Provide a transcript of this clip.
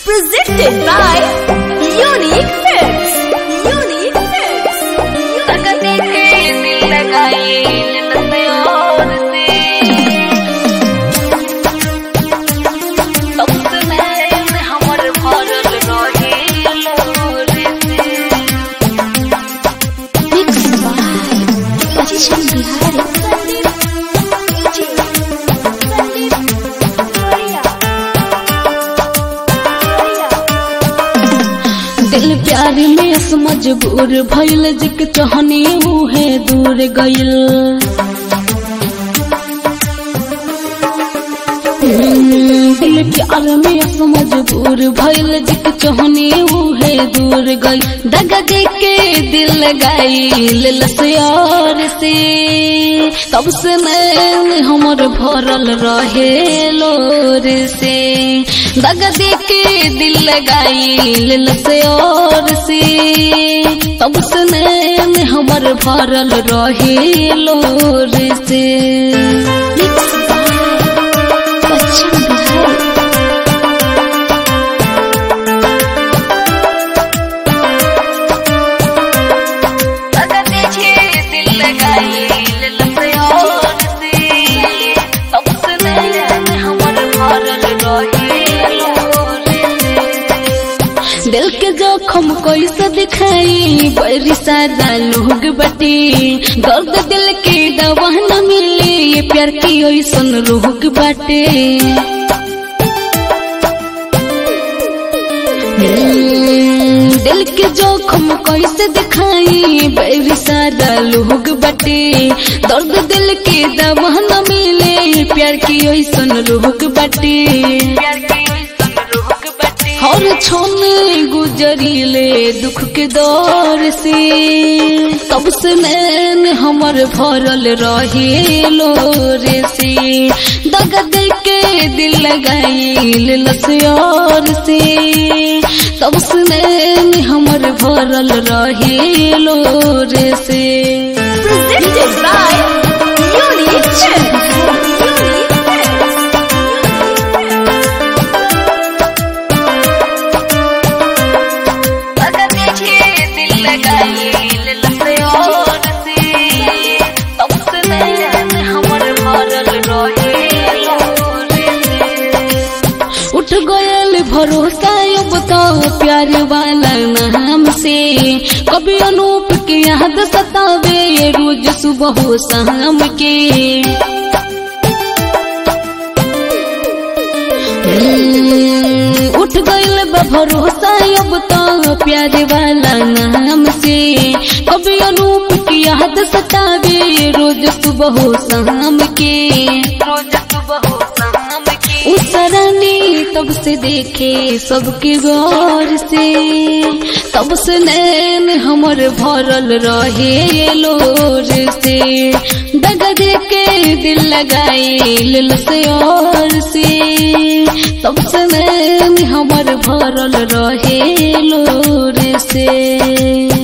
Presented by Unique Films. Unique Films. तकने के दिल लगाए नसे और से तब में हमर भरल रहे लोर से Mixed by Action Bihari. दिल प्यार में अस मजबूर भइल जिक चहनी मुहे दूर गइल हम्म, दिल प्यार में अस मजबूर भइल जिक चहनी मुहे दूर गइल दगा दे के दिल लगाइल लसयार से तब से मैं हमर भरल रहे लोर से दगा दे के दिल लगाइल लसयार से तब से मैं हमर भरल रहे लोर से Mixed by Action Bihari. तकने के दिल लगाए नसे और से तब में हमर भरल रहे लोर से दिल के जोखम कैसे दिखाई बड़ी सारा लोग बटे दर्द दिल के दवा न मिले ये प्यार की ऐसन रोग बाटे हम्म, दिल के जोखम कैसे दिखाई बड़ी सारा लोग बटे दर्द दिल के दवा न मिले ये प्यार की ऐसन रोग बाटे प्यार की संग रोक बटे हर छोने गुजरीले दुख के दौर से तब से नैन हमर भरल रहे लोरे से दगा दे के दिल लगाइल लसयार से तब से नैन हमर भरल रहे लोरे से Presented by Unique Films. Unique Films. तकने के दिल लगाए नसे और से तब में हमर भरल रहे लोर से उठ गयल भरोसा अब तो प्यार वाला नाम से कभी अनूप के याद सतावे रोज सुबह हो शाम के हम्म, उठ गयल बा भरोसा अब तो प्यार वाला नाम से कभी अनूप की याद सतावे रोज सुबह हो शाम के रोज सुबह हो शाम के उसरानी तब से देखे सबके गौर से तब से नैन हमर भरल रहे लोर से दगा दे के दिल लगाइल से और से तब से नैन हमर भरल रहे लोर से